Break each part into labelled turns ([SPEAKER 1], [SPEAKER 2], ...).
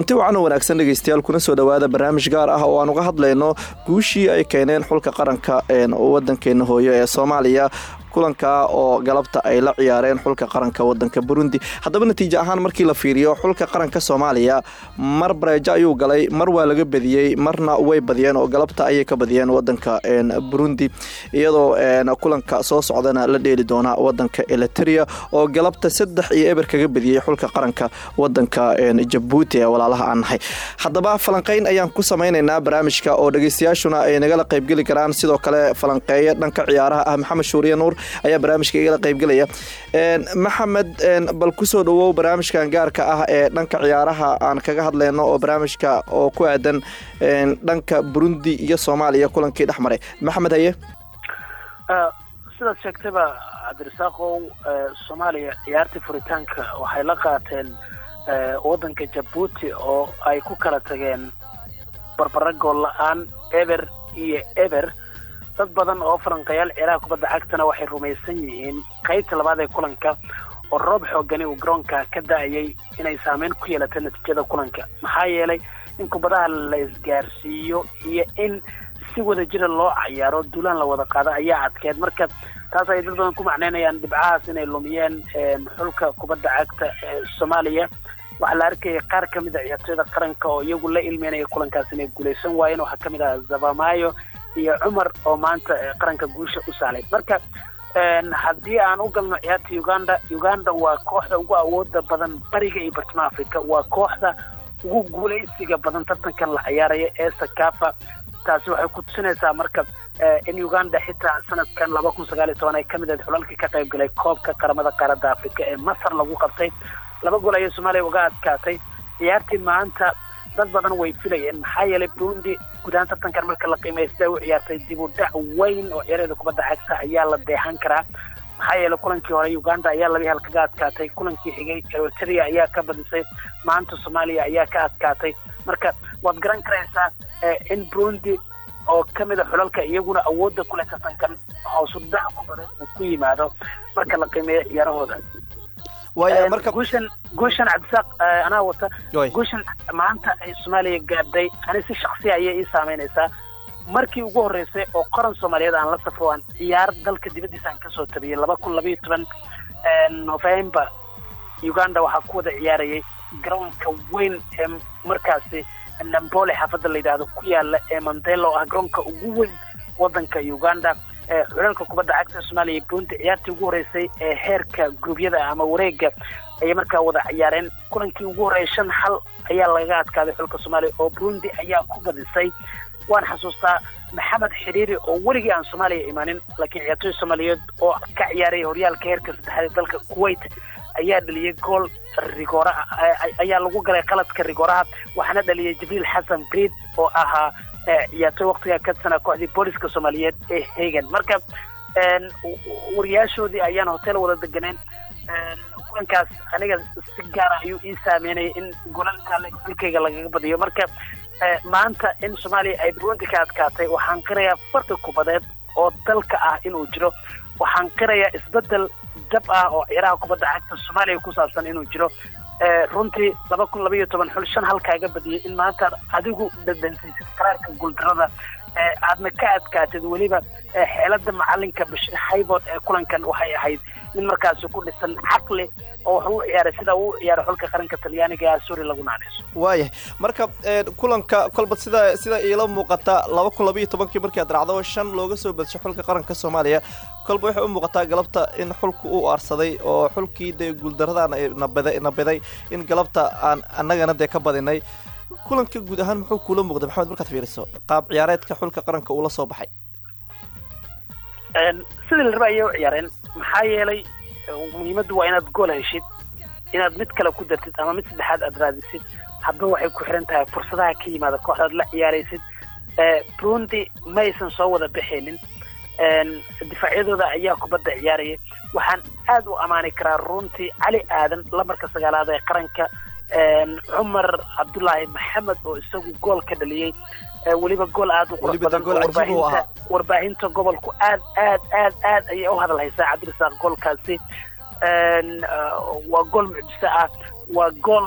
[SPEAKER 1] kulanti wacan oo wanaagsan dhegeystayaal kuna soo dhowaada barnaamij gaar ah oo aan uga hadlayno guushii ay keeneen xulka qaranka wadankeena hooyo ee soomaaliya kulanka oo galabta ay la ciyaareen xulka qaranka wadanka burundi haddaba natiijo ahaan markii la fiiriyo xulka qaranka soomaaliya mar bareejo ayuu galay mar waa laga badiyey marna way badiyeen oo galabta ayay ka badiyeen wadanka burundi iyadoo kulanka soo socdana la dheeli doona wadanka eliteria oo galabta saddex iyo eber kaga badiyey xulka qaranka wadanka jabuuti ee walaalaha aan nahay haddaba falanqeyn ayaan ku samaynaynaa barnaamijka oo dhegeystayaashuna ay nagala qaybgeli karaan sidoo kale falanqeeya dhanka ciyaaraha ah maxamed shuuriye nuur ayaa barnaamijka igala qaybgelaya maxamed bal kusoo dhawow barnaamijkan gaarka ah ee dhanka ciyaaraha aan kaga hadlayno oo barnaamijka oo ku aadan dhanka burundi iyo soomaaliya kulankii dhex maray maxamed haye
[SPEAKER 2] sidaad sheegtayba cabdirasaaqow soomaaliya ciyaartii furitaanka waxay la qaateen wadanka jabuuti oo ay ku kala tageen barbara gool la-aan eber iyo eber dad badan oo falanqayaal ciyaaraha kubadda cagtana waxay rumaysan yihiin qaybta labaad ee kulanka oo roob xoogani uu garoonka ka da-ayay inay saameyn ku yeelatay natiijada kulanka maxaa yeelay in kubadaha la isgaarsiiyo iyo in si wada jira loo cayaaro duulaan la wada qaado ayaa adkeed marka taas ay dad badan ku macneynayaan dhibcahaas inay lumiyeen xulka kubadda cagta ee soomaaliya waxaa la arkaya qaar ka mid a ciyaartooyda qaranka oo iyagu la ilmeynaya kulankaas inay guulaysan waayeen waxaa ka mid ah zabamayo iyo cumar oo maanta qaranka guusha u saalay marka haddii aan u galno ciyaarta uganda uganda waa kooxda ugu awooda badan bariga iyo bartamaha africa waa kooxda ugu guulaysiga badan tartankan la ciyaaraya ee sakafa taasi waxay ku tusinaysaa marka in uganda xitaa sanadkan laba kun sagaal iyo toban ay kamid ahayd xulalkii ka qayb galay koobka qaramada qaaradda africa ee masar lagu qabtay laba gool ayay soomaaliya uga adkaatay ciyaartii maanta dad badan way filayeen maxaa yeelay burundi gudahaan tartankan marka la qiimaysta u ciyaartay dib u dhac weyn oo ciyaarada kubadda cagta ayaa la deexan karaa maxaa yeelay kulankii hore uganda ayaa laba hal kaga adkaatay kulankii xigay eritrea ayaa ka badisay maanta soomaaliya ayaa ka adkaatay marka waad garan karaysaa in burundi oo ka mid a xulalka iyaguna awoodda kule tartankan hoosu dhac ku badan uu ku yimaado marka la qiimeeyo ciyaarahooda guushan guushan cabdisaaq anaa wata guushan maanta ay soomaaliya gaadhay ani si shaksiya ayay ii saameynaysaa markii ugu horreysay oo qaran soomaaliyeed aan la safro aan ciyaar dalka dibaddiisa aan kasoo tabiyey laba kun labaiyo toban november uganda waxaa ku wada ciyaarayay garoonka weyn ee markaasi nambole xaafadda la yidhaahdo ku yaala ee mandela oo ah garoonka ugu weyn waddanka uganda xulalka kubadda cagta soomaaliya iyo burundi ciyaartii ugu horreysay ee heerka gurubyada ama wareega ayay markaa wada ciyaareen kulankii ugu horreeyay shan xal ayaa lagaga adkaaday xulka soomaaliya oo burundi ayaa ku badisay waan xasuustaa maxamed xiriiri oo weligii aan soomaaliya imaanin laakiin ciyaartooy soomaaliyeed oo ka ciyaaraya horyaalka heerka saddexaad ee dalka kuwait ayaa dhaliyay gool rigooraha ayaa lagu galay qaladka rigooraha waxaana dhaliyay jibriil xasan briid oo ahaa ciyaartooy waktigaa ka tirsanaa kooxdii booliska soomaaliyeed ee hagan marka wariyaashoodii ayaan hotel wada deganeen kulankaas aniga si gaara ayuu ii saameynaya in golalka dalkayga lagaga badiyo marka maanta in soomaaliya ay burundi ka adkaatay waxaan qirayaa farqi kubadeed oo dalka ah inuu jiro waxaan qirayaa isbedel dab ah oo ciyaaraha kubadda cagta soomaaliya ku saabsan inuu jiro runtii laba kun labaiyo toban xul shan halkaaga badiyay in maanta adigu dhadhansaysid qaraarka guuldarada aadna ka adkaatid weliba xeelada macalinka bashir haybood ee kulankan waxay ahayd in markaasi ku dhisan caqli oo wax u ciyaaray sida uu ciyaaray xulka qaranka talyaaniga ee asuri lagu naanayso
[SPEAKER 1] waayahay marka kulanka kolba sida sida iila muuqata laba kun labaiyo tobankii markii aad raacdo shan looga soo badshay xulka qaranka soomaaliya kolba waxay u muuqataa galabta in xulku uu aarsaday oo xulkii dee guuldaradaan nabada nabiday in galabta aan annagana dee ka badinay kulanka guud ahaan muxuu kuula muuqday maxamed markaad fiiriso qaab ciyaareedka xulka qaranka uula soo baxay
[SPEAKER 2] sidii la raba ayay u ciyaareen maxaa yeelay muhiimaddu waa inaad gool heshid inaad mid kale ku dartid ama mid saddexaad aad raadisid hadba waxay ku xiran tahay fursadaha ka yimaada kooxdaad la ciyaaraysid burundi ma aysan soo wada baxaynin difaacyadooda ayaa kubadda ciyaaraya waxaan aad u ammaani karaa runtii cali aadan lamarka sagaalaad ee qaranka cumar cabdulaahi maxamed oo isagu gool ka dhaliyey weliba gool aad u qurux badan warbaahinta warbaahinta gobolku aad aad aad aad ayay u hadal haysaa cabdirasaaq goolkaasi waa gool mucjiso ah waa gool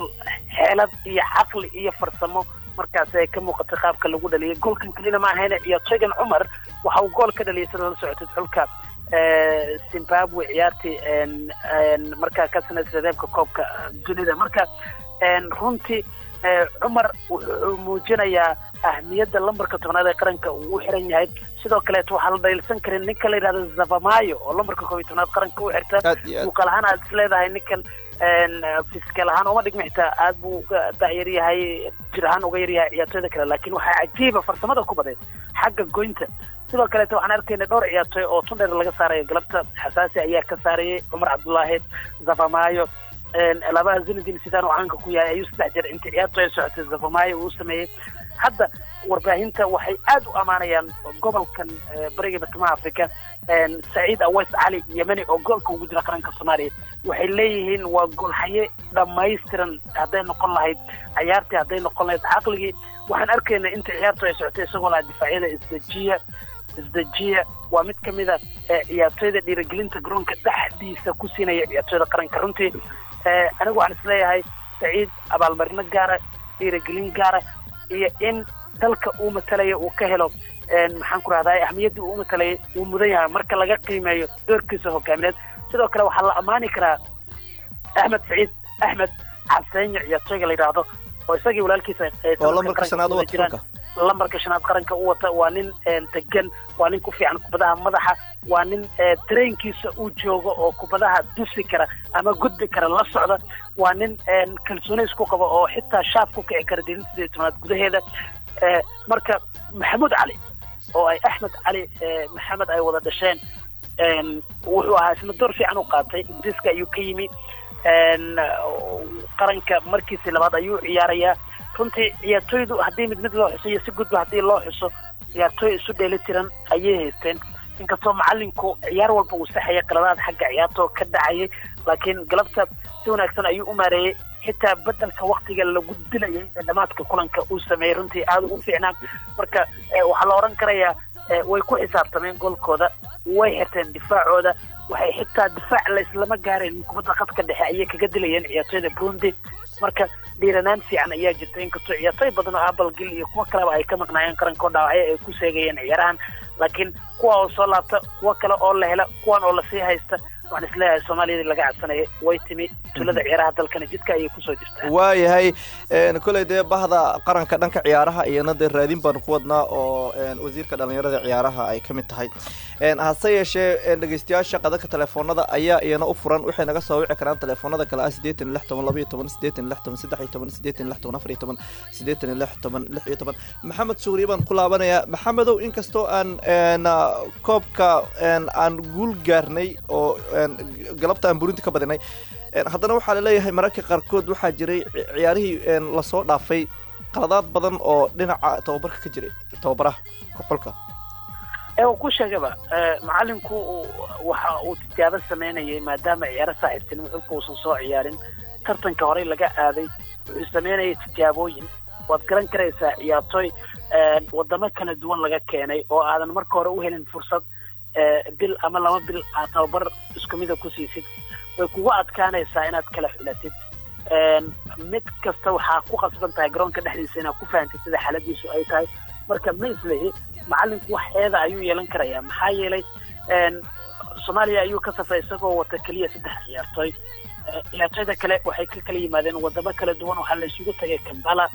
[SPEAKER 2] xeelad iyo caqli iyo farsamo markaasi ay ka muuqatay qaabka lagu dhaliyay goolkan kelina ma ahayna ciyaartoygan cumar waxa uu gool ka dhaliyay sida la socotay xulka zimbabwe ciyaartii markaa ka sanaysay reebka koobka dunida marka runtii cumar wuxuu muujinayaa ahmiyadda lambarka tobnaad ee qaranka uu u xiran yahay sidoo kaleeto waxaa la dhayilsan karin ninka la yidhahdo zavamayo oo lambarka koob iyo tobnaad qaranka u xirta muuqaal ahaan aad is leedahay ninkan fiskal ahaan uma dhigma xitaa aad buu uga dacyar yahay jir ahaan uga yaryahay ciyaartoyda kale laakiin waxaa cajiiba farsamada ku baday xagga goynta sidoo kaleeto waxaan arkayna dhowr ciyaartoy oo tundheer laga saarayo galabta xasaasi ayaa ka saarayay cumar cabdullaahi zavamayo labaha zinadin sidaan uu caanka ku yahay ayuu saddex jeer inta ciyaarto ay socotay zavamayo uu sameeyey hadda warbaahinta waxay aad u ammaanayaan gobolkan bariga bartamaha africa saciid aweys cali yemeni oo goolka ugu jira qaranka soomaaliya waxay leeyihiin waa goolhaye dhammaystiran hadday noqon lahayd ciyaartii hadday noqon lahayd caqligii waxaan arkaynaa inta ciyaartu ay socotay isagoo laha difaacyada isdejiya isdejiya waa mid ka mid a ciyaartoyda dhiirigelinta garoonka dhexdiisa ku siinaya ciyaartoyda qaranka runtii anigu waxaan isleeyahay saciid abaalmarino gaara dhiirigelin gaara iyo in dalka uu matalaya uu ka helo maxaan ku rahdaa ahmiyaddii uu matalaya uu mudan yahay marka laga qiimeeyo doorkiisa hogaamineed sidoo kale waxaa la ammaani karaa axmed saciid axmed cabseenyo ciyaartoyga la yidhaahdo oo isagii walaalkiisa jiraan lambarka shanaad qaranka u wata waa nin degan waa nin ku fiican kubadaha madaxa waa nin trainkiisa uu joogo oo kubadaha dusi kara ama gudbi kara la socda waa nin kalsooni isku qaba oo xitaa shaaf ku kici kara dilinta sideed tobnaad gudaheeda marka maxamuud cali oo ay axmed cali maxamed ay wada dhasheen wuxuu ahaa isna door fiican u qaatay ingiriiska ayuu ka yimi qaranka markiisii labaad ayuu ciyaarayaa runtii ciyaartoydu haddii mid mid loo xuso iyo si gudba haddii loo xuso ciyaartooy isu dheeli tiran ayay haysteen inkastoo macalinku ciyaar walba uu saxaya qaladaad xagga ciyaartoo ka dhacayay laakiin galabta si wanaagsan ayuu u maareeyey xitaa bedelka waktiga lagu dilayay ee dhamaadka kulanka uu sameeyey runtii aada u fiicnaa marka waxaa la odhan karayaa way ku xisaabtameen goolkooda way xirteen difaacooda waxay xitaa difaac la islama gaareen kubadda khadka dhexe ayay kaga dilayeen ciyaartoyda burundi marka dhiiranaan fiican ayaa jirta inkastoo ciyaartoy badan oo abalgil iyo kuwo kaleba ay ka maqnaayeen qaranko dhaawacyo ay ku seegayeen ciyaarahan laakiin kuwa oo soo laabta kuwo kale oo la hela kuwan oo lasii haysta waxaan isleeyahay soomaaliyadii laga cabsanayay way timi tulada ciyaaraha dalkana jidka ayay kusoo jirtaa
[SPEAKER 1] waayahay koley dee bahda qaranka dhanka ciyaaraha iyana dee raadin baanu ku wadnaa oo wasiirka dhalinyarada ciyaaraha ay ka mid tahay hase yeeshee dhegeystayaasha qadadka telefoonada ayaa iyana u furan waxay naga soo wici karaan telefoonada kale ah sideetan lix toban labaiyo toban sideetan lix toban saddex iyo toban sideetan lix toban afar iyo toban sideetan lix toban lix iyo toban maxamed suuriye baan ku laabanayaa maxamedow inkastoo aan koobka aan guul gaarnay oo galabta aan burinti ka badinay haddana waxaa laleeyahay mararka qaarkood waxaa jiray ciyaarihii lasoo dhaafay qaladaad badan oo dhinaca tababarka ka jiray tababaraha xulka
[SPEAKER 2] u ku sheegaba macalinku waxa uu tijaabo samaynayay maadaama ciyaaro saaxiibtinimo xulka uusan soo ciyaarin tartanka horey laga aaday wuxuu samaynayay tijaabooyin waad garan karaysaa ciyaartooy wadamo kala duwan laga keenay oo aadan marka hore u helin fursad bil ama laba bil aad tababar isku mida ku siisid way kugu adkaanaysaa inaad kala xulatid mid kasta waxaa ku qasban tahay garoonka dhexdiisa inaad ku fahantid sida xaaladiisu ay tahay marka ma islehi macalinku wax eeda ayuu yeelan karayaa maxaa yeelay soomaaliya ayuu ka safray isagoo wata keliya saddex ciyaartooy ciyaartooyda kale waxay ka kala yimaadeen wadamo kala duwan waxaa la isugu tagay kambala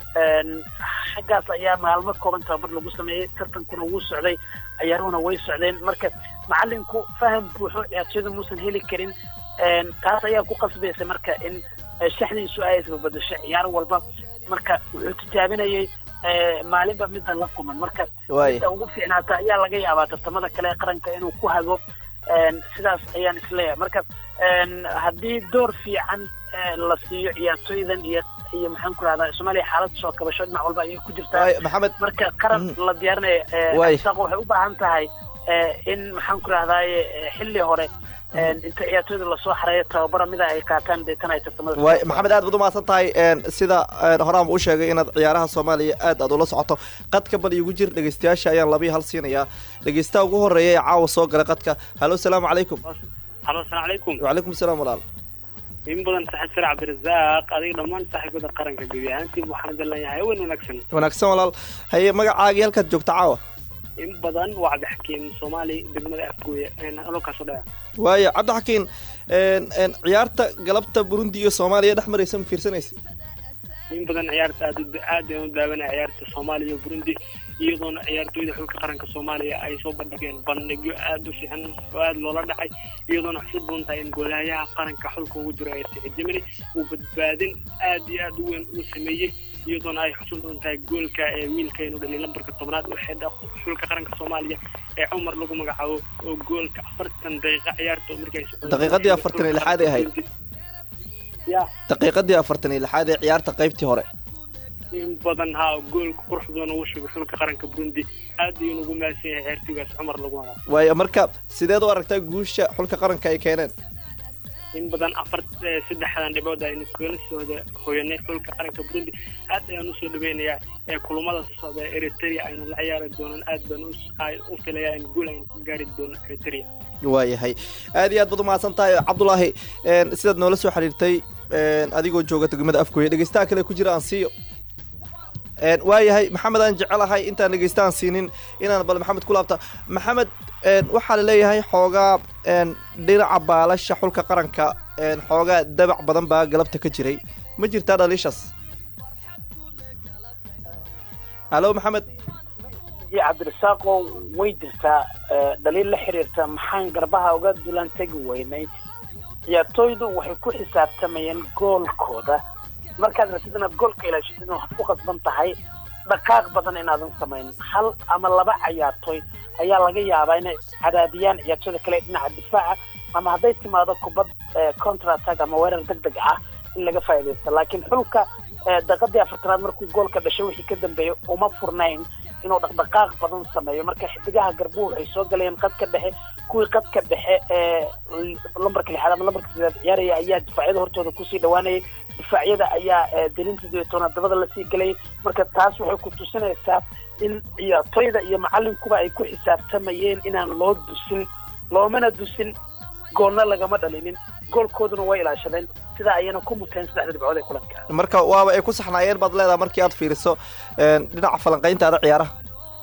[SPEAKER 2] xaggaas ayaa maalmo kooban tababar lagu sameeyey tartankuna wuu socday ciyaaruhuna way socdeen marka macalinku faham buuxo ciyaartooyda muusan heli karin taas ayaa ku qasbaysa marka in shaxdiisu ay isbabadasho ciyaar walba marka wuxuu tijaabinayay maalinba midda la kuman marka midda ugu fiicnaata ayaa laga yaabaa tartamada kale ee qaranka inuu ku hago sidaas ayaan isleeyahay marka haddii door fiican la siiyo ciyaartooydan iyo iyo maxaan ku rahdaa soomaaliya xaalad soo kabasho dhinac walba ayay ku jirtaa
[SPEAKER 1] maxamed
[SPEAKER 2] marka qaran la diyaarinayo saaq waxay u baahan tahay in maxaan ku rahdaaye xilli hore inta ciyaartooyda lasoo xareeyo tababara mida ay qaataan deetana ay tartamada
[SPEAKER 1] waay maxamed aad baad umahadsan tahay sida horaan u sheegay inaad ciyaaraha soomaaliya aad aad ula socoto qadka bal igu jir dhegeystayaasha ayaan labiyo hal siinayaa dhegeystaha ugu horeeya ee caawa soo galay qadka hallo asalaamu calaykum
[SPEAKER 3] halo asalaamu calaykum
[SPEAKER 1] wacalaykum asalaam walaal
[SPEAKER 3] in badan saaxiib sare cabdirasaaq adiga dhammaan saaxiibada qaranka gebi ahaantii waxaan dalanayahay hawen wanaagsan
[SPEAKER 1] wanaagsan walaal haye magacaagii halkaad joogta caawa
[SPEAKER 3] in badan waa cabdixakiim soomaali degmada afgooye halkaasoo dhaya
[SPEAKER 1] waayo cabdixakiin ciyaarta galabta burundi iyo soomaaliya dhex maraysa ma fiirsanaysa
[SPEAKER 3] in badan ciyaarta aad aad ayaan u daawanaya ciyaarta soomaaliya iyo burundi iyadoona ciyaartooyda xulka qaranka soomaaliya ay soo bandhigeen bandhigyo aada u fiican oo aada loola dhacay iyadoona xusid badan tahay in goolahayaha qaranka xulka ugu jiro ee sicid jimani uu badbaadin aad iyo aada u weyn uu sameeyey iyadoona ay xusid badan tahay goolka ee wiilkaynu dhalay lambarka tobnaad u xidha xulka qaranka soomaaliya ee cumar lagu magacaabo oo goolka afartan daqiiqa ciyaarta markay
[SPEAKER 1] daqiiqadii afartan iyo lixaad ay ahayd
[SPEAKER 3] ya
[SPEAKER 1] daqiiqadii afartan iyo lixaad ee ciyaarta qaybtii hore
[SPEAKER 3] in badan haa goolka qurux badan ugu shugay xulka qaranka burundi aad ayuu ugu mahadsan yahay ciyaartooygaas cumar lagu magacaabo
[SPEAKER 1] waayo marka sideed u aragtaa guusha xulka qaranka ay keeneen
[SPEAKER 3] in badan afar saddexdan dhibood aynu kala sooda hoyanay xulka qaranka burundi aad ayaan usoo dhaweynayaa ee kulamada socda ee eritrea aynu la ciyaari doonaan aad baan u filayaa in guul aynu ka gaari doono eritrea
[SPEAKER 1] waayahay aad iyo aad baad umahadsan tahay cabdulaahi sidaad noola soo xiriirtay adigoo jooga degmada afgooye dhegeystaha kale ku jira aan siiyo waayahay maxamed aan jecelahay intaan dhegeysta aan siinin inaan bal maxamed ku laabta maxamed waxaa laleeyahay xoogaa dhinaca baalasha xulka qaranka xoogaa dabac badan baa galabta ka jiray ma jirtaa dhaliishaas halo maxamed
[SPEAKER 2] iyo cabdirasaaqo way jirtaa dhaliil la xiriirta maxaan garbaha uga dulan tegi weynay ciyaartooydu waxay ku xisaabtamayeen goolkooda markaad ratid inaad goolka ilaashitid waxaad ku qasban tahay dhaqaaq badan inaadan samayn hal ama laba ciyaartooy ayaa laga yaabaa inay cadaadiyaan ciyaartooyda kale dhinaca difaaca ama hadday timaado kubad contratag ama weerar deg deg ah in laga faa'iidaysto laakiin xulka daqiiqadii afartanaad markuu goolka dhashay wixii ka dambeeyay uma furnayn inuu dhaqdhaqaaq badan sameeyo marka xidigaha garbuhu waxay soo galayeen qadka dhexe kuwii qadka dhexe ee lambarka lixaad ama lambarka sidaad ciyaaraya ayaa difaacyada hortooda kusii dhawaanayay difaacyada ayaa delinta sideetoona dabada lasii galayay marka taas waxay ku tusinaysaa in ciyaartoyda iyo macalinkuba ay ku xisaabtamayeen inaan loo dusin loomana dusin goolna lagama dhalinin goolkooduna way ilaashadeen sidaa ayana ku muteen saddexda dhibcood ee kulanka
[SPEAKER 1] marka waaba ay ku saxnaayeen baad leedaha markii aad fiiriso dhinaca falanqayntaada ciyaaraha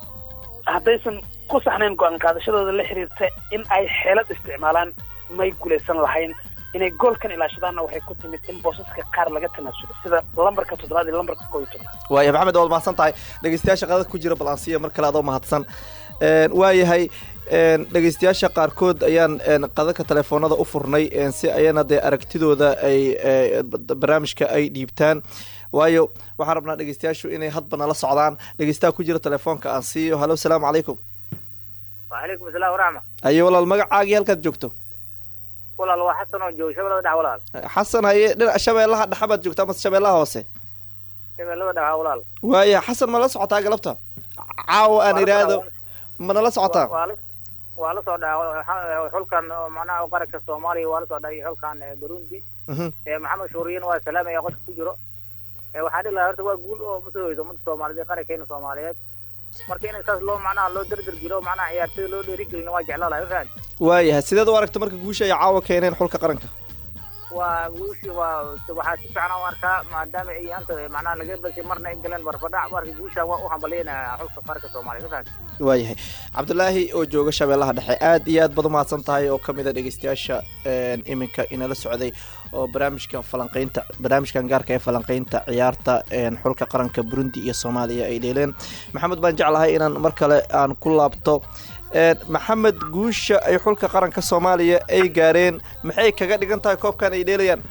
[SPEAKER 2] haddaysan ku saxnayn go-aan qaadashadooda la xiriirta in ay xeelad isticmaalaan may guulaysan lahayn inay goolkan ilaashadaanna waxay ku timid in boosaska qaar laga tanaasulo sida lambarka toddobaad iyo lambarka koo iyo tobnaad
[SPEAKER 1] waaya maxamed waad mahadsan tahay dhegeystayaasha qadad ku jira balansiya mar kale adoo mahadsan waayahay dhegeystayaasha qaarkood ayaan qadadka telefoonada u furnay si ayana dee aragtidooda ay barnaamijka ay dhiibtaan waayo waxaan rabnaa dhegeystayaashu inay hadba nala socdaan dhegeystaha ku jira telefoonka aan siiyo halo asalaamu calaykum
[SPEAKER 4] wacalaykum asalaam waraxma
[SPEAKER 1] aye walaal magacaagii halkaad joogto
[SPEAKER 4] walaal waa xasan oo joogo shabeellada dhac walaal
[SPEAKER 1] xasan haye dhinac shabeellaha dhexe baad joogta ama shabeellaha hoose
[SPEAKER 4] shabeellada dhaca walaal
[SPEAKER 1] waaya xasan ma la socotaa galabta caawa aan idhaahdo ma nala socotaa
[SPEAKER 4] waa la soo dhaca xulkan macnaha qaranka soomaaliya waa la soo dhacay xulkan burundi maxamed shuuriyin waa salaamaya qodka ku jiro waxaan dhihi lahaa horta waa guul oo masoo hoyso ummadda soomaaliyeed qarankeena soomaaliyeed marka in saas loo macnaha loo derder jiro macnaha ciyaartoyda loo dheerigelina waa jeclaa lahay fahad
[SPEAKER 1] waayahay sideed u aragta marka guusha ay caawa keeneen xulka qaranka
[SPEAKER 4] waa guushi waa waxaa si fiican u arkaa maadaama ay anta macnaha laga basay marna ay galeen barfadhac marka guusha waa u hambalyeynaya xulka qaranka soomaaliya fahad
[SPEAKER 1] waayahay cabdulaahi oo jooga shabeellaha dhexe aad iyo aad baad umahadsan tahay oo kamid a dhegeystayaasha iminka inala socday oo barnaamijka falanqeynta barnaamijkan gaarka ee falanqeynta ciyaarta xulka qaranka burundi iyo soomaaliya ay dheeleen maxamed baan jeclahay inaan mar kale aan ku laabto maxamed guusha ay xulka qaranka soomaaliya ay gaareen maxay kaga dhigan tahay koobkan ay dheelayaan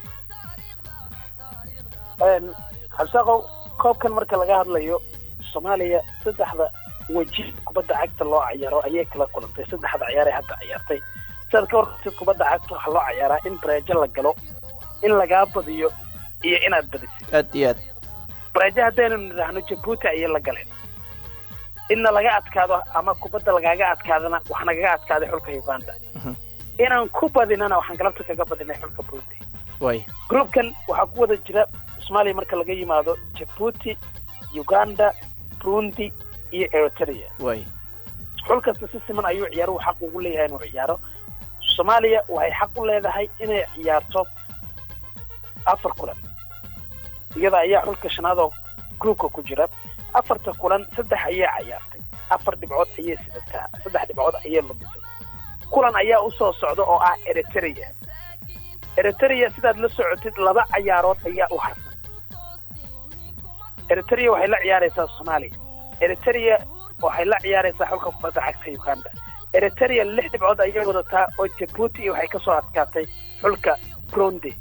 [SPEAKER 2] xabsaqow koobkan marka laga hadlayo soomaaliya saddexda weji kubadda cagta loo cayaaro ayay kala kulantay saddexda ciyaaree hadda ciyaartay sidaad ka warqabtid kubadda cagta waxaa loo cayaaraa in bareejo la galo in lagaa badiyo iyo inaad badisid
[SPEAKER 1] aad iyo aad
[SPEAKER 2] bareejo haddaynu nidhaahno jabuuti ayay la galeen inna laga adkaado ama kubadda lagaaga adkaadana wax nagaga adkaaday xulka uganda inaan ku badinana waxaan galabta kaga badinay xulka burundi
[SPEAKER 1] way
[SPEAKER 2] groupkan waxaa ku wada jira soomaaliya marka laga yimaado jabuuti uganda burundi iyo eritrea
[SPEAKER 1] way
[SPEAKER 2] xul kasta si siman ayuu ciyaaruhu xaq ugu leeyahay inuu ciyaaro soomaaliya waxay xaq u leedahay inay ciyaarto afar kulan iyada ayaa xulka shanaadoo groupka ku jira afarta kulan saddex ayaa cayaartay afar dhibcood ayay sidataa saddex dhibcood ayay lumisay kulan ayaa usoo socda oo ah eritrea eritrea sidaad la socotid laba cayaarood ayaa u harsan eritrea waxay la ciyaaraysaa soomaaliya eritrea waxay la ciyaaraysaa xulka kubadda cagta uganda eritrea lix dhibcood ayay wadataa oo jabuuti waxay kasoo adkaatay xulka burundi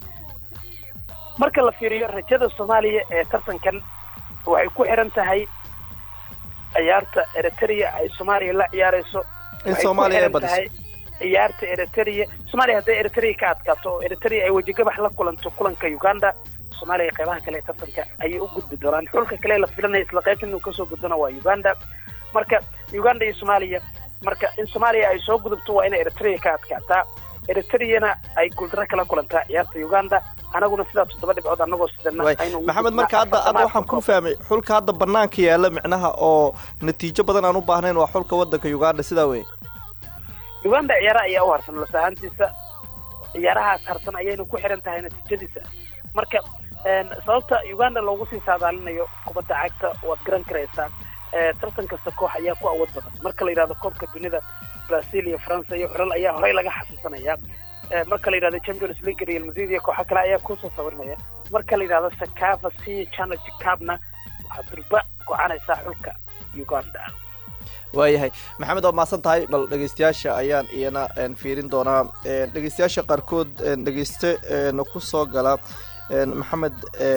[SPEAKER 2] marka la fiiriyo rajada soomaaliya ee tartankan waxay ku xiran tahay ciyaarta eritrea ay soomaaliya la ciyaarayso
[SPEAKER 1] in soomaaliya ay badiso
[SPEAKER 2] ciyaarta eritrea soomaaliya hadday eritrea ka adkaato oo eritrea ay wejigabax la kulanto kulanka uganda soomaaliya qeybaha kale ee tartanka ayay u gudbi doonaan xulka kale la filanaya isla qeyb inuu kasoo gudbana waa uganda marka uganda iyo soomaaliya marka in soomaaliya ay soo gudubto waa inay eritrea ka adkaataa eritreana ay guuldaro kala kulantaa ciyaarta uganda anaguna sidaa toddoba dhibcood anagoo sidana
[SPEAKER 1] maxamed marka hadda hadda waxaan ku fahmay xulka hadda banaanka yaala micnaha oo natiijo badan aan u baahnayn waa xulka wadanka uganda sidaa wey
[SPEAKER 2] uganda ciyaaraha ayaa u harsan las ahaantiisa ciyaarahaas harsan ayayna ku xiran tahay natiijadiisa marka sababta uganda loogu sii saadaalinayo kubadda cagta waad garan karaysaa tartan kasta koox ayaa ku awood badan marka la yidhahdo koobka dunida brazil iyo faransa iyo xulal ayaa horey laga xasuusanaya marka la yidhahdo champions league real madrid iyo kooxo kale ayaa kusoo sawirmaya marka la yidhahdo sakava c challenge cupna waxaad durba gocanaysaa xulka uganda
[SPEAKER 1] waayahay maxamed waa mahadsan tahay bal dhegeystayaasha ayaan iyana fiirin doonaa dhegeystayaasha qaarkood dhegeyste ku soo gala maxamed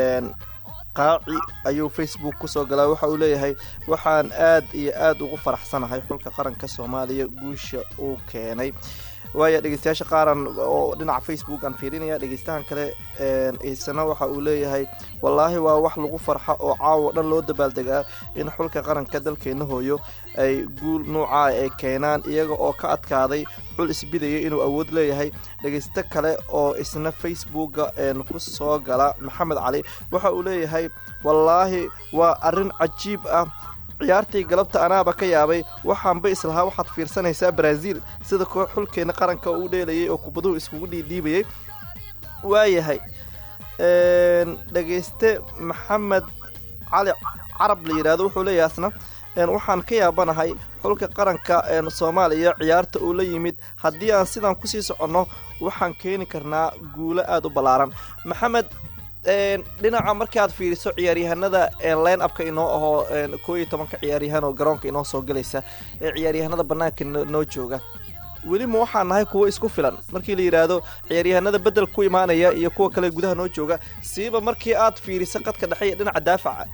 [SPEAKER 1] qaaci ayuu facebook kusoo galaa waxa uu leeyahay waxaan aad iyo aad ugu faraxsanahay xulka qaranka soomaaliya guusha uu keenay waaya dhegeystayaasha qaaran oo dhinaca facebook aan fiirinaya dhegeystahan kale isana waxa uu leeyahay wallaahi waa wax lagu farxa oo caawo dhan loo dabaaldegaa in xulka qaranka dalkeena hooyo ay guul nuucaa ay keenaan iyaga oo ka adkaaday xul isbidaya inuu awood leeyahay dhegeysto kale oo isna facebooka ku soo gala maxamed cali waxa uu leeyahay wallaahi waa arrin cajiib ah ciyaartii galabta anaaba ka yaabay waxaanba islahaa waxaad fiirsanaysaa brazil sida koox xulkeena qaranka uu dheelayay oo kubaduhu iskugu dhiidhiibayay waayahay dhegeyste maxamed cali carab la yidhahdo wuxuu leeyahay asna waxaan ka yaabanahay xulka qaranka soomaaliya ciyaarta uu la yimid haddii aan sidaan kusii soconno waxaan keeni karnaa guulo aada u ballaaran maxamed dhinaca markaad fiiriso ciyaaryahanada line upka inoo ahoo koo iyo tobanka ciyaaryahan oo garoonka inoo soo galaysa ee ciyaaryahanada banaanka noo jooga weli ma waxaan nahay kuwo isku filan markii la yidhaahdo ciyaaryahanada bedel ku imaanaya iyo kuwa kale gudaha noo jooga siiba markii aad fiiriso qadka dhexe iyo dhinaca daafaca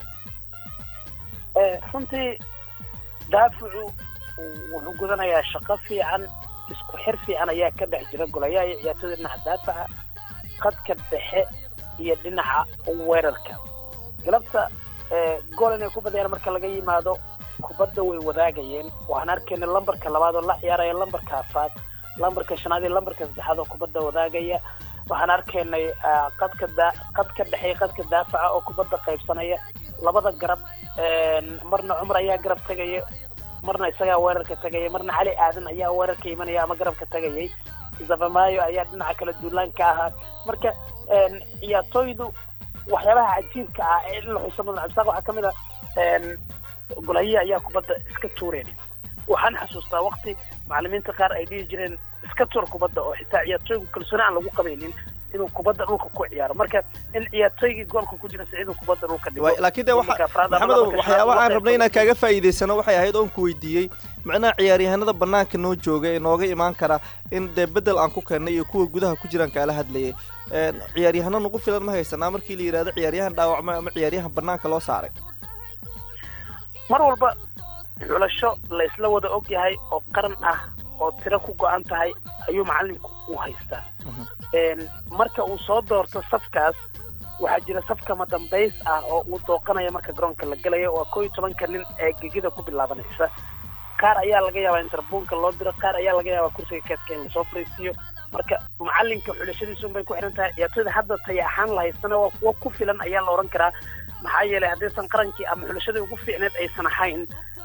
[SPEAKER 2] runtii daafacu wuxuu gudanayaa shaqo fiican isku xir fiican ayaa ka dhex jira golayaha iyo ciyaartoyda dhinaca daafaca qadka dhexe iyo dhinaca weerarka galabta gool inay ku badayaan marka laga yimaado kubadda way wadaagayeen waxaan arkayna lambarka labaad oo la ciyaaraya lambarka afaad lambarka shanaad iyo lambarka saddexaad oo kubadda wadaagaya waxaan arkaynay qadka da qadka dhexe iyo qadka daafaca oo kubadda qaybsanaya labada garab marna cumar ayaa garab tegaya marna isagaa weerarka tegaya marna cali aadan ayaa weerarka imanaya ama garabka tegayay zafamayo ayaa dhinaca kala duulaanka ahaa marka ciyaartooydu waxyaabaha cajiibka ah ee in la xuso mudan cabdisaaq waxaa kamid a golahiya ayaa kubadda iska tuureen waxaan xasuustaa waqti macalimiinta qaar ay dhihi jireen iska tuur kubadda oo xitaa ciyaartooygu kalsooni aan lagu qabaynin inuu kubadda dhulka ku ciyaaro marka in ciyaartooygii goolka ku jira siciiduu kubadda dhulka dhigo
[SPEAKER 1] laakiin de maxamedow waxyaaba aan rabnay inaan kaaga faa'iidaysano waxay ahayd oon ku weydiiyey macnaha ciyaaryahanada banaanka noo jooga ee nooga imaan kara in dee bedel aan ku keennay iyo kuwa gudaha ku jiraan kaala hadlayay ciyaaryahano nagu filan ma haysanaa markii la yidhahdo ciyaaryahan dhaawacmay ama ciyaaryahan banaanka loo saaray
[SPEAKER 2] mar walba xulasho la isla wada og yahay oo qaran ah oo tiro ku go-an tahay ayuu macalinku u haystaa marka uu soo doorto safkaas waxaa jira safkama dambays ah oo uu dooqanaya marka garoonka la gelayo waa koo iyo tobanka nin ee gegida ku bilaabanaysa qaar ayaa laga yaabaa in tarbuunka loo diro qaar ayaa laga yaabaa kursiga keedka in lasoo fariisiiyo marka macalinka xulashadiisa unbay ku xihan tahay ciyaartooyda hadda taya ahaan la haystana waa kuwo ku filan ayaa la odhan karaa maxaa yeelay haddaysan qarankii ama xulashadii ugu fiicneed aysan ahayn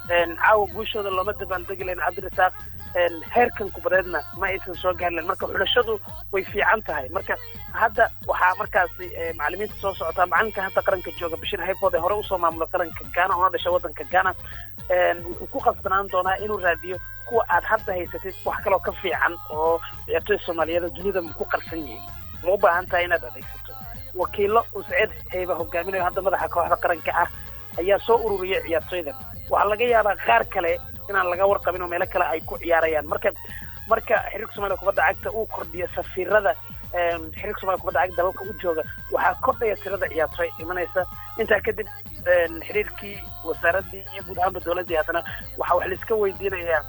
[SPEAKER 2] caawa guushooda looma dabaaldegi layn cabdirasaaq heerkan kubadeedna ma aysan soo gaari layn marka xulashadu way fiican tahay marka hadda waxaa markaasi macalimiinta soo socotaa macalinka hadda qaranka jooga bashir hayfood ee hore usoo maamula qaranka ghana una dhashay wadanka ghana wuxuu ku qasbanaan doonaa inuu raadiyo kuwa aad hadda haysatid wax kaloo ka fiican oo ciyaartoyda soomaaliyeed dunida ma ku qarsan yihiin ma u baahan tahay inaad adeegsato wakiilo usced hayba hogaaminayo hadda madaxa kooxda qaranka ah ayaa soo ururiyay ciyaartoydan waxaa laga yaabaa qaar kale inaan laga warqabin oo meelo kale ay ku ciyaarayaan marka marka xiriirka somaaliya kubadda cagta uu kordhiyo safiirada xiriirka somalia kubadda cagta dalalka u jooga waxaa kordhaya tirada ciyaartoy imanaysa intaa kadib xiriirkii wasaaradii iyo guud ahaanba dowladdii haddana waxa wax laiska weydiinayaa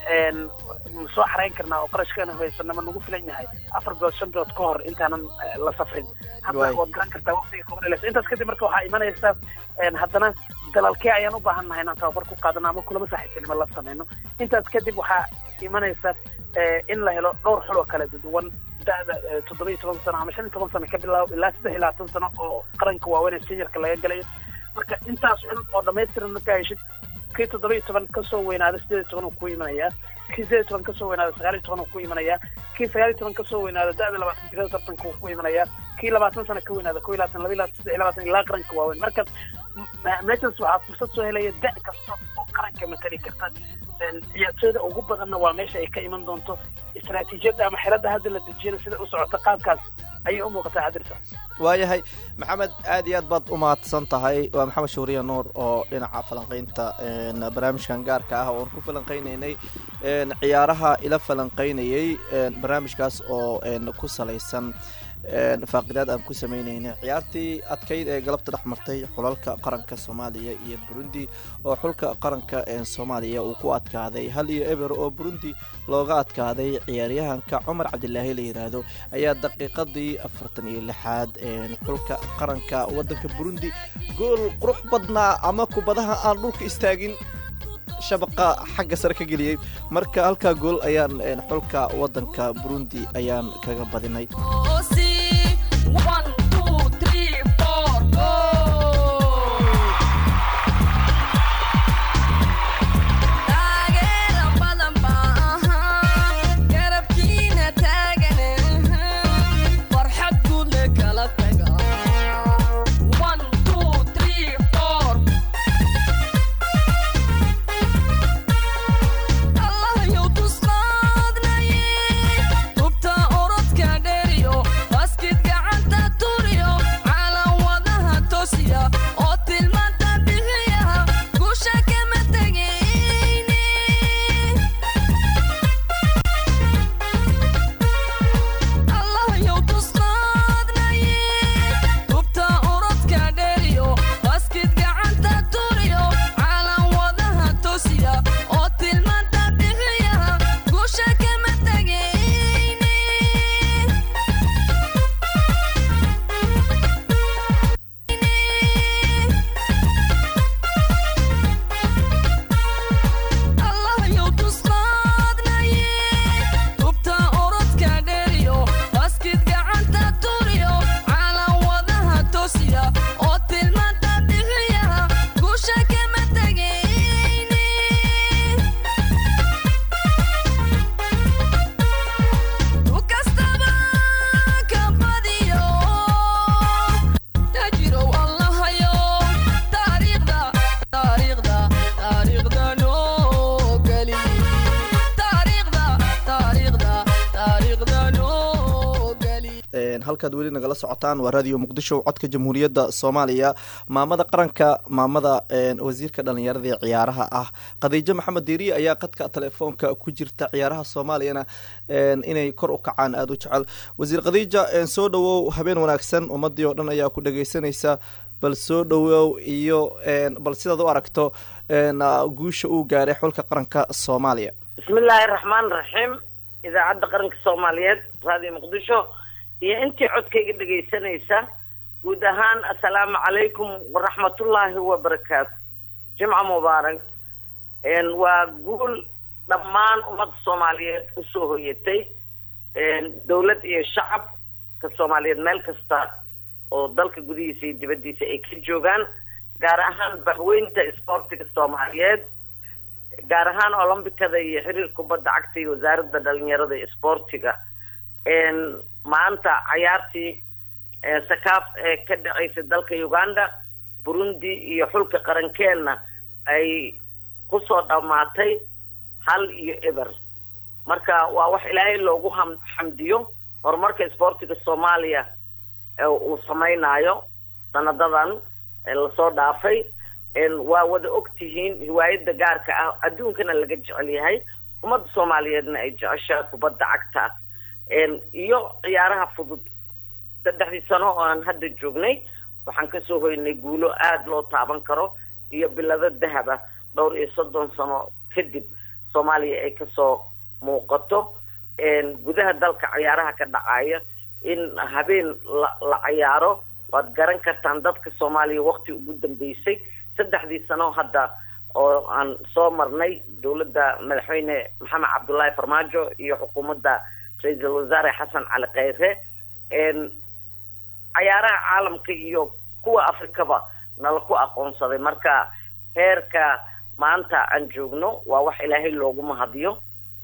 [SPEAKER 2] ma soo xarayn karnaa oo qarashkeena haysana ma nagu filan yahay afar bilood shan bilood ka hor intaanan la safrin hadda waad garan kartaa waqtiga kooban intaas kadib marka waxaa imanaysa haddana dalalkee ayaan u baahan nahay inaan tababar ku qaadano ama kulama saaxiibtinimo la sameyno intaas kadib waxaa imanaysa in la helo dhowr xul oo kala duwan da'da toddoba iyo toban sano ama shan iyo toban sano ka bilaabo ilaa saddex iyo labaatan sano oo qaranka waaweyn ee seniorka laga galayo marka intaas xul oo dhamaystiran markaa heshid kii toddoba iyo toban kasoo weynaada sideed iyo toban uu ku imanayaa kii sideed iyo toban kasoo weynaada sagaal iyo toban uu ku imanayaa kii sagaal iyo toban kasoo weynaada da'da labaatan jirada tartanka uu ku imanayaa kii labaatan sano ka weynaada ko iyo labaatan laba iyo labaatan saddex iyo labaatan ilaa qaranka waaweyn marka meeshaas waxaa fursad soo helaya da' kasta oo qaranka matali karta ciyaartooyda ugu badanna waa meesha ay ka iman doonto istaraatiijiyadda ama xeladda hadda la dejiyana sida u socota qaabkaas ayay u muuqataa cadirsa
[SPEAKER 1] waayahay maxamed aad iyo aad baad u mahadsan tahay waa maxamed shuuriya nuur oo dhinaca falanqaynta barnaamijkan gaarka ah oon ku falanqaynaynay ciyaaraha ila falanqaynayay barnaamijkaas oo ku salaysan faaqidaad aan ku sameynaynay ciyaartii adkayd ee galabta dhex martay xulalka qaranka soomaaliya iyo burundi oo xulka qaranka soomaaliya uu ku adkaaday hal iyo eber oo burundi looga adkaaday ciyaaryahanka cumar cabdilaahi la yiraahdo ayaa daqiiqadii afartan iyo lixaad xulka qaranka wadanka burundi gool qurux badnaa ama kubadaha aan dhulka istaagin shabaqa xagga sare ka geliyey marka halkaa gool ayaan xulka wadanka burundi ayaan kaga badinay halkaad weli nagala socotaan waa radio muqdisho codka jamhuuriyadda soomaaliya maamada qaranka maamada wasiirka dhalinyarada ee ciyaaraha ah khadiijo maxamed diiriye ayaa qadka telefoonka ku jirta ciyaaraha soomaaliyana inay kor u kacaan aada u jecel wasiir khadiija soo dhowow habeen wanaagsan ummadii oo dhan ayaa ku dhageysanaysa bal soo dhowow iyo bal sidaad u aragto guusha uu gaaray xulka qaranka soomaaliya
[SPEAKER 5] bismillaahi raxmaan raxiim idaacadda qaranka soomaaliyeed radio muqdisho iyo intii codkayga dhegaysanaysa guud ahaan assalaamu calaykum waraxmatullaahi wabarakaatu jimca mubaarak waa guul dhammaan ummadda soomaaliyeed usoo hoyatay dawlad iyo shacabka soomaaliyeed meel kasta oo dalka gudihiisa iyo dibaddiisa ay ka joogaan gaar ahaan bahweynta isboortiga soomaaliyeed gaar ahaan olombikada iyo xiriir kubadda cagta iyo wasaaradda dhalinyarada iyo isboortiga maanta cayaartii sakaaf ee ka dhacaysa dalka uganda burundi iyo xulka qarankeenna ay kusoo dhammaatay hal iyo eber marka waa wax ilaahay loogu ham xamdiyo horumarka isboortiga soomaaliya uu samaynayo sanadadan lasoo dhaafay waa wada og tihiin hiwaayada gaarka ah adduunkana laga jecel yahay ummadda soomaaliyeedna ay jeceshaa kubadda cagta iyo ciyaaraha fudud saddexdii sano oo aan hadda joognay waxaan kasoo hoynay guulo aada loo taaban karo iyo bilado dahaba dhowr iyo soddon sano kadib soomaaliya ay kasoo muuqato gudaha dalka ciyaaraha ka dhacaya in habeen la la cayaaro waad garan kartaan dadka soomaaliya wakti ugu dambeysay saddexdii sano hadda oo aan soo marnay dowladda madaxweyne maxamed cabdullaahi farmaajo iyo xukuumadda ra-iisul wasaare xasan cali kheyre cayaaraha caalamka iyo kuwa afrikaba nala ku aqoonsaday marka heerka maanta aan joogno waa wax ilaahay loogu mahadiyo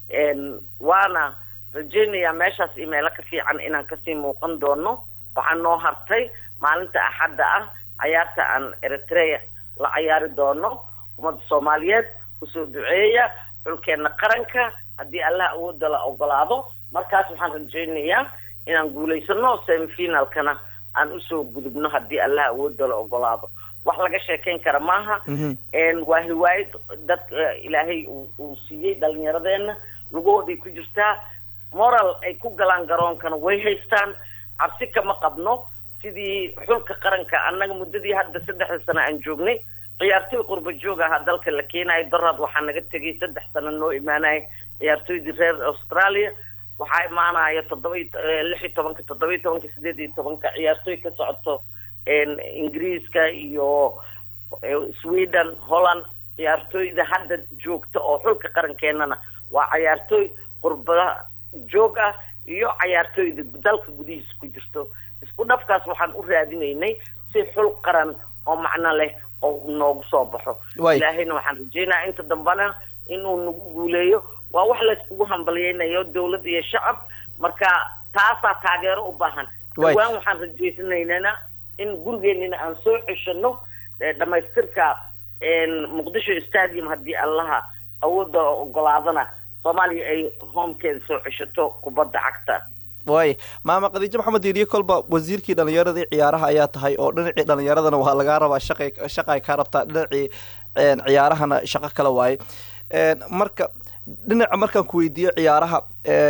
[SPEAKER 5] waana rajaynayaa meeshaas iyo meelo ka fiican inaan kasii muuqan doono waxaa noo hartay maalinta axadda ah cayaarta aan eritrea la cayaari doono ummadda soomaaliyeed kusoo duceeya xulkeena qaranka haddii allah awooda la ogolaado markaas waxaan rajaynayaa inaan guulaysano semifinalkana aan usoo gudubno haddii allah awooda la ogolaado wax laga sheekayn kara maaha waa hiwaayad dad ilaahay uu siiyey dhalinyaradeena lugahooday ku jirtaa moral ay ku galaan garoonkana way haystaan cabsi kama qabno sidii xulka qaranka annaga muddadii hadda saddexda sano aan joognay ciyaartoy qurba joog ahaa dalka la keenayo daraad waxaa naga tegay saddex sano noo imaanaya ciyaartoydii reer australia waxaa imaanaya toddoba lix iyo tobanka toddoba iyo tobanka sideed iyo tobanka ciyaartooy ka socoto ingiriiska iyo sweden holland ciyaartooyda hadda joogta oo xulka qarankeenana waa cayaartooy qurba joog ah iyo cayaartooyda dalka gudihiisa ku jirto isku dhafkaas waxaan u raadinaynay si xul qaran oo macno leh oo noogu soo baxo ilaahayna waxaan rajeynaya inta dambena inuu nagu guuleeyo waa wax layskugu hambalyeynayo dawlad iyo shacab marka taasaa taageero u baahan dhawaan waxaan rajeysanaynana in gurigeenina aan soo ceshano dhamaystirka muqdisho stadium haddii allaha awoodda ogolaadana soomaaliya ay homekeeda soo ceshato kubadda cagta
[SPEAKER 1] waay maama khadiijo maxamed diiriye kolba wasiirkii dhalinyaradii ciyaaraha ayaa tahay oo dhinacii dhalinyaradana waa lagaa rabaa shaqa shaqa ay kaa rabtaa dhinacii ciyaarahana shaqo kale waaye marka dhinaca markaan ku weydiiyo ciyaaraha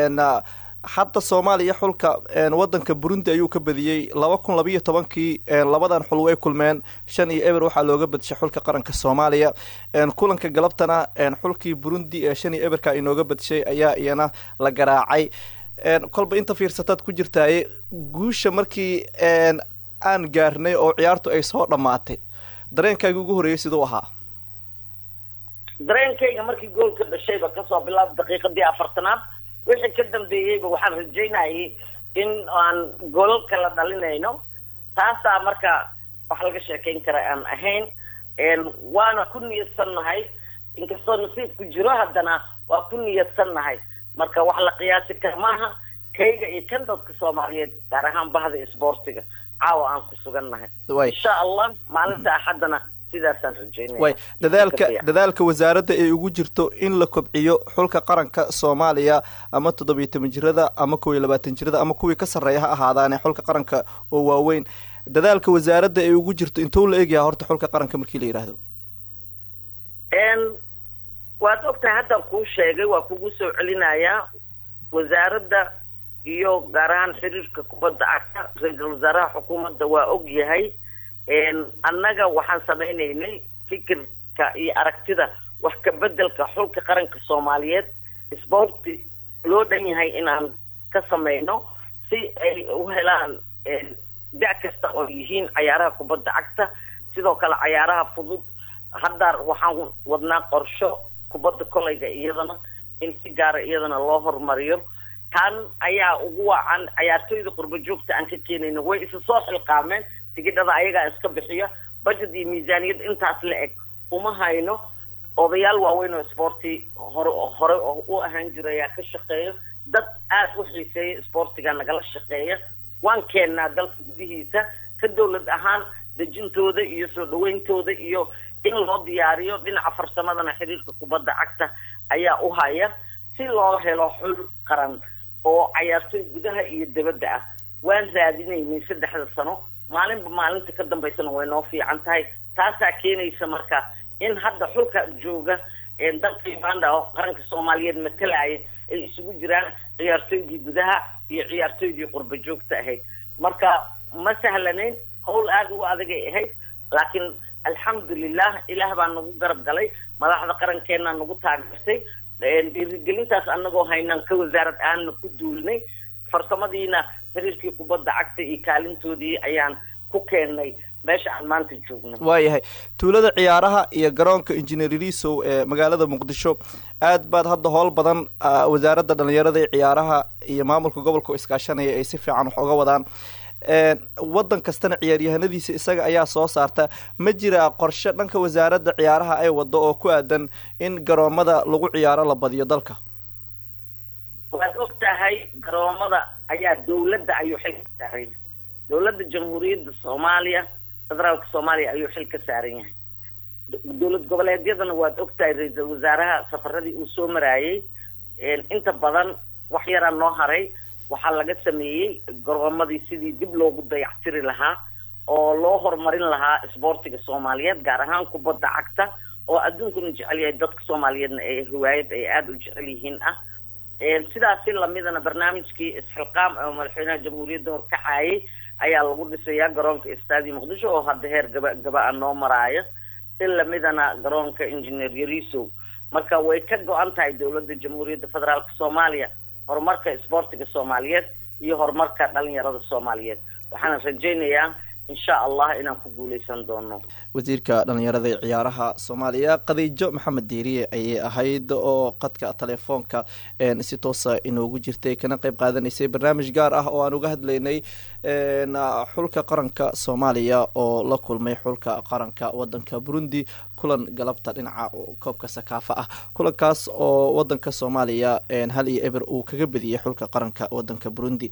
[SPEAKER 1] hadda soomaaliya xulka wadanka burundi ayuu ka badiyey laba kun labayo tobankii labadan xul way kulmeen shan iyo eber waxaa looga badishay xulka qaranka soomaaliya kulanka galabtana xulkii burundi ee shan iyo eberka inooga badishay ayaa iyana la garaacay kolba inta fiirsataad ku jirtaaye guusha markii aan gaarnay oo ciyaartu ay soo dhammaatay dareenkaagi ugu horreeyay siduu ahaa
[SPEAKER 5] dareenkayga markii goolka dhashayba kasoo bilaab daqiiqadii afartanaad wixii ka dambeeyeyba waxaan rajaynayay in aan golal kala dhalinayno taasaa marka wax laga sheekayn kara aan ahayn waana ku niyadsannahay inkastoo nasiibku jiro haddana waa ku niyadsannahay marka wax la qiyaasi kara maaha kayga iyo kan dadka soomaaliyeed gaar ahaan bahda isboortiga caawa aan ku sugannahay insha allah maalinta axaddana sidaasaan rajeynaya
[SPEAKER 1] way dadaalka dadaalka wasaaradda ay ugu jirto in la kobciyo xulka qaranka soomaaliya ama toddobiyo toban jirada ama kow iyo labaatan jirada ama kuwii ka sarreeya ha ahaadaane xulka qaranka oo waaweyn dadaalka wasaaradda ay ugu jirto intuu la egyaha horta xulka qaranka markii la yidhaahdo
[SPEAKER 5] waad ogtahay haddaan kuu sheegay waa kugu soo celinayaa wasaaradda iyo gaar ahaan xiriirka kubadda cagta ra-iisul wasaaraha xukuumadda waa og yahay annaga waxaan samaynaynay fikirka iyo aragtida wax ka bedelka xulka qaranka soomaaliyeed sboorti loo dhan yahay inaan ka samayno si ay u helaan da- kasta oo yihiin cayaaraha kubadda cagta sidoo kale cayaaraha fudud hadda waxaan wadnaa qorsho kubadda kolayga iyadana in si gaara iyadana loo horumariyo tan ayaa ugu wacan cayaartooyda qurba joogta aan ka keenayno way isa soo xilqaameen tigidhada ayagaa iska bixiya budget iyo miisaaniyad intaas la eg uma hayno odayaal waaweyn oo sporti hore hore u ahaan jira ayaa ka shaqeeya dad aada u xiiseeya sportiga nagala shaqeeya waan keennaa dalka gudihiisa ka dawlad ahaan dejintooda iyo soo dhaweyntooda iyo in loo diyaariyo dhinaca farsamadana xiriirka kubadda cagta ayaa u haya si loo helo xul qaran oo cayaartooy gudaha iyo dabadda ah waan raadinaynay saddexda sano maalinba maalinta ka dambaysana way noo fiican tahay taasaa keenaysa marka in hadda xulka jooga dalka uganda oo qaranka soomaaliyeed matalaya ay isugu jiraan ciyaartooydii gudaha iyo ciyaartooydii qurba joogta ahayd marka ma sahlanayn hawl aada u adagay ahayd laakiin alxamdulilah ilaah baa nagu garab galay madaxda qarankeena nagu taageertay dhiirigelintaas anagoo haynaan ka wasaarad aana ku duulnay farsamadiina xiriirkii kubadda cagta iyo kaalintoodii ayaan ku keennay meesha aan maanta joogno
[SPEAKER 1] waayahay tuulada ciyaaraha iyo garoonka injineer risow ee magaalada muqdisho aad baad hadda howl badan wasaaradda dhalinyarada iyo ciyaaraha iyo maamulka gobolka iskaashanaya ay si fiican wax uga wadaan waddan kastana ciyaaryahanadiisa isaga ayaa soo saarta ma jiraa qorshe dhanka wasaaradda ciyaaraha ay wado oo ku aadan in garoomada lagu ciyaaro la badiyo dalka
[SPEAKER 5] waad og tahay garoomada ayaa dawladda ayuu xil ka saaran yahay dawladda jamhuuriyadda soomaaliya federaalka soomaaliya ayuu xil ka saaran yahay dowlad goboleedyadana waad og tahay ra-iisal wasaaraha safaradii uu soo maraayay inta badan wax yaraa noo haray waxaa laga sameeyey garoomadii sidii dib loogu dayactiri lahaa oo loo horumarin lahaa isboortiga soomaaliyeed gaar ahaan kubadda cagta oo adduunkuna jecel yahay dadka soomaaliyeedna ee riwaayad ay aada u jecel yihiin ah sidaasi lamidana barnaamijkii isxilqaam oo madaxweynaha jamhuuriyadda horkacayay ayaa lagu dhisayaa garoonka istaadi muqdisho oo hadda heer gaba gaba-a noo maraayo si lamidana garoonka engineer yarisow marka way ka go-an tahay dowladda jamhuuriyadda federaalka soomaaliya horumarka isboortiga soomaaliyeed iyo horumarka dhalinyarada soomaaliyeed waxaana rajaynayaa insha allah inaan ku guuleysan doono
[SPEAKER 1] wasiirka dhalinyarada ee ciyaaraha soomaaliya khadiijo maxamed diiriye ayay ahayd oo qadka telefoonka si toosa inoogu jirtay kana qeyb qaadanaysay barnaamij gaar ah oo aan uga hadlaynay xulka qaranka soomaaliya oo la kulmay xulka qaranka wadanka burundi kulan galabta dhinaca koobka sakaafa ah kulankaas oo wadanka soomaaliya hal iyo eber uu kaga bediyey xulka qaranka wadanka burundi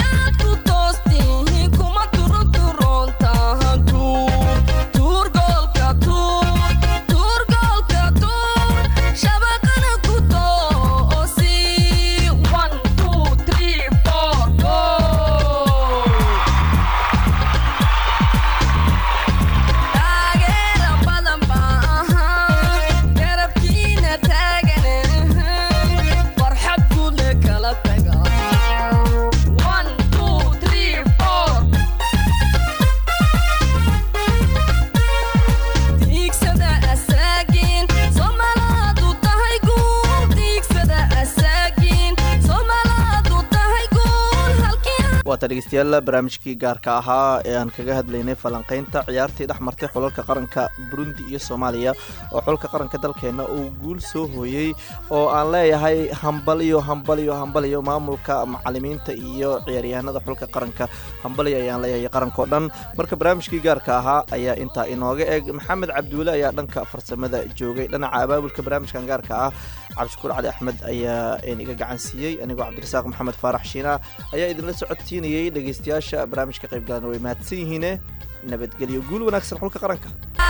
[SPEAKER 1] waata dhegeystayaal barnaamijkii gaarka ahaa ee aan kaga hadlaynay falanqeynta ciyaartii dhex martay xulalka qaranka burundi iyo soomaaliya oo xulka qaranka dalkeena uu guul soo hooyey oo aan leeyahay hambaliyo hambaliyo hambaliyo maamulka macalimiinta iyo ciyaaryahanada xulka qaranka hambaliyo ayaan leeyahay qarankao dhan marka barnaamijkii gaarka ahaa ayaa intaa inooga eg maxamed cabdiweli ayaa dhanka farsamada joogay dhinaca abaabulka barnaamijkan gaarka ah cabdishakuur cali axmed ayaa iga gacan siiyey anigoo cabdirasaaq maxamed faarax shiina ayaa idinla socodsiinayay dhegeystayaasha barnaamijka qayb galana way mahadsan yihiine nabadgelyo guul wanaagsan xulka qaranka